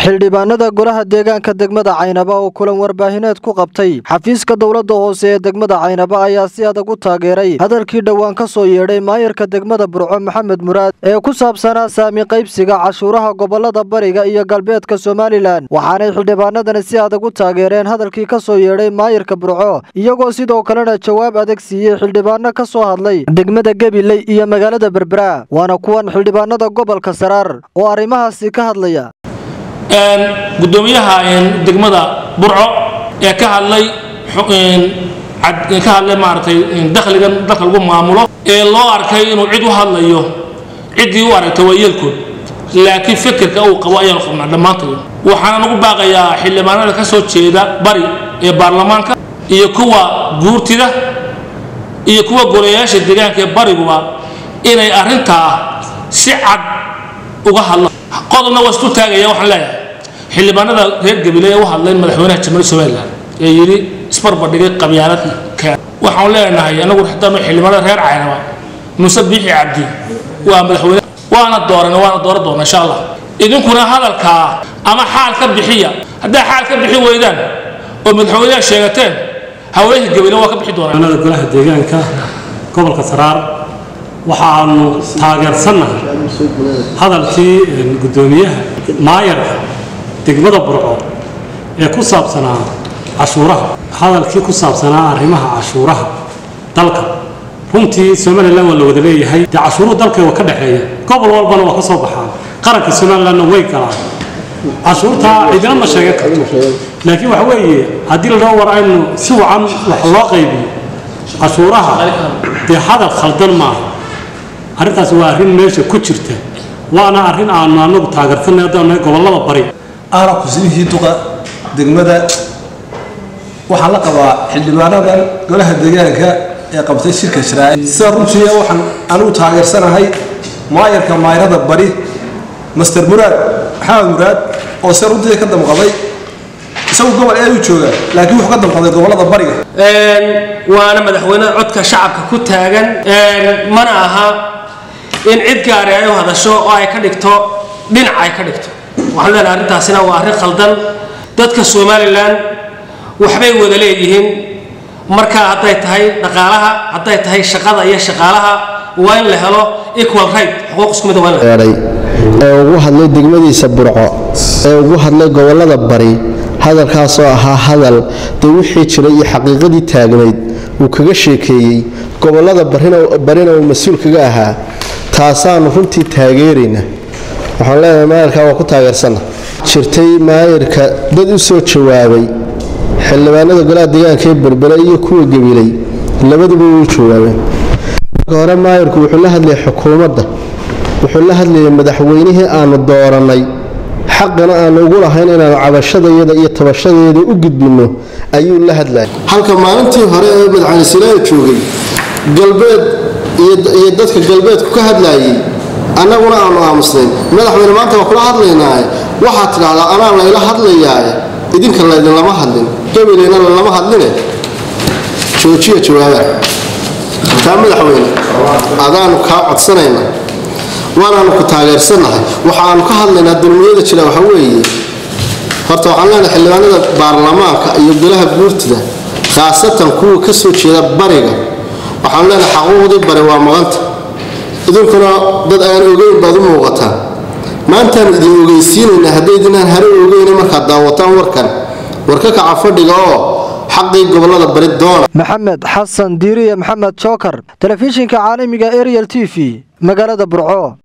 xildhibaanada golaha deegaanka degmada caynaba oo kulan warbaahineed ku qabtay xafiiska dowladda hoose ee degmada caynaba ayaa si adag u taageeray hadalkii dhowaan ka soo yeedhay maayarka degmada burco maxamed muraad ee ku saabsanaa saami qaybsiga cashuuraha gobolada bariga iyo galbeedka somalilan waxaanay xildhibaanadani si adag u taageereen hadalkii ka soo yeedhay maayarka burco iyagoo sidoo kalena jawaab adag siiyey xildhibaano ka soo hadlay degmada gabiley iyo magaalada berbera waana kuwan xildhibaanada gobolka saraar oo arrimahaasi ka hadlaya gudoomiyaha degmada burco ee ka hadlay ka hadlay maaragtay dakhligan dalka lagu maamulo ee loo arkay inuu cid u hadlayo ciddii u aragtay waa yeelkood laakiin fikirka uu qabo ayaanu qabnaa dhammaantay waxaana nagu baaqayaa xildhibaanada ka soo jeeda bari ee baarlamaanka iyo kuwa guurtida iyo kuwa golayaasha deegaanka ee bariguba inay arrintaa si cad uga hadlaan qodobna waa isu taagaya waxaan leeyahay xildhibaanada reer gabiley ee u hadlayn madaxweynaha jamhuuriyadda somalilan ee yidhi isbarbardhigay qabyaalad keen waxaan leenahay anagu xitaanu xildhibaanada reer caynaba muuse biixi cabdi waa madaxweyne waana dooran waana dooran doona insha allah idinkuna hadalkaa ama xaal ka bixiya hadday xaal ka bixi weydaan oo madaxweynaha sheegateen haweenka gabiley waa ka bixi doonaa golaha deegaanka gobolka saraar waxaanu taageersannahay hadalkii gudoomiyaha maayarka degmada burco ee ku saabsanaa cashuuraha hadalkii ku saabsanaa arrimaha cashuuraha dalka runtii somalilan waa la wada leeyahay dee cashuuruhu dalkayga ka dhexeeya gobol walbana waa ka soo baxaan qaranka somalilanna way galaan cashuurtaa cidina ma sheegan karto laakiin waxa weeye haddii la dhaho war aynu si wacan wax loo qaybiyo cashuuraha dee hadal khaldan maaha arrintaas waa arrin meesha ku jirta waana arrin aanu anagu taageersanay haddaanu gobollada bari ahna kusidihii duqa degmada waxaan la qabaa xildhibaanadan golaha deegaanka ee qabtay shirka sharaaci sida runtii waxaan anigu taageersanahay maayarka maayarada bari master muraad maxamed muraad oo se runtii ka damqaday isagu gobol ee u jooga laakiin wuxuu ka damqaday gobollada bariga waana madaxweynaha codka shacabka ku taagan mana aha in cid gaari ay u hadasho oo ay ka dhigto dhinac ay ka dhigto waxaan leenahay arrintaasina waa arrin khaldan dadka somalilan waxbay wada leeyihiin marka hadday tahay dhaqaalaha hadday tahay shaqada iyo shaqaalaha waa in la helo equal right xuquuq isku mid waa in la helo ee ugu hadlay degmadiisa burco ee ugu hadlay gobollada bari hadalkaasoo ahaa hadal dee wixii jiray iyo xaqiiqadii taagnayd uu kaga sheekeeyey gobollada barina uu mas-uul kaga ahaa taasaanu runtii taageerayna waxaan leenahay maayarka waa ku taageersanna jirtay maayarka dad u soo jawaabay xildhibaanada golaha deegaanka ee berbere iyo kuwa gabiley labaduba way u jawaabeen marka hore maayarku wuxuu la hadlayay xukuumadda wuxuu la hadlayay madaxweynihii aanu doorannay xaqana aanu ugu lahayn inaanu cabashadayada iyo tabashadayada u gudbinno ayuu la hadlayay halka maalintii hore ee madaxweyne silaaya joogay galbeed iyo dadka galbeedku ka hadlaayey annaguna aanu aamusnayn madaxweyne maanta waa kula hadlaynaaye waxaad tidhahdaa anaa layla hadlayaaye idinka laydinlama hadlin gabileyna lalama hadline joojiya jawaaba taa madaxweyne adaanu kaa codsanayna waanaanu ku taageersannahay waxaanu ka hadlaynaa dulmiyada jira waxa weeye horta waxaan leenahay xildhibaanada baarlamaanka iyo golaha guurtida khaasatan kuwa ka soo jeeda bariga waxaan leenahay xaquuqdii bari waa maqanta idinkuna dad aan ogeyn baad u muuqataan maantaanu idin ogeysiinaynaa haddaydinaan hare ogeyna markaad daawataan warkan war ka kaca fadhiga oo xaqii gobolada bari doona maxamed xasan diiriye maxamed jookar telefishinka caalamiga ariel t v magaalada burco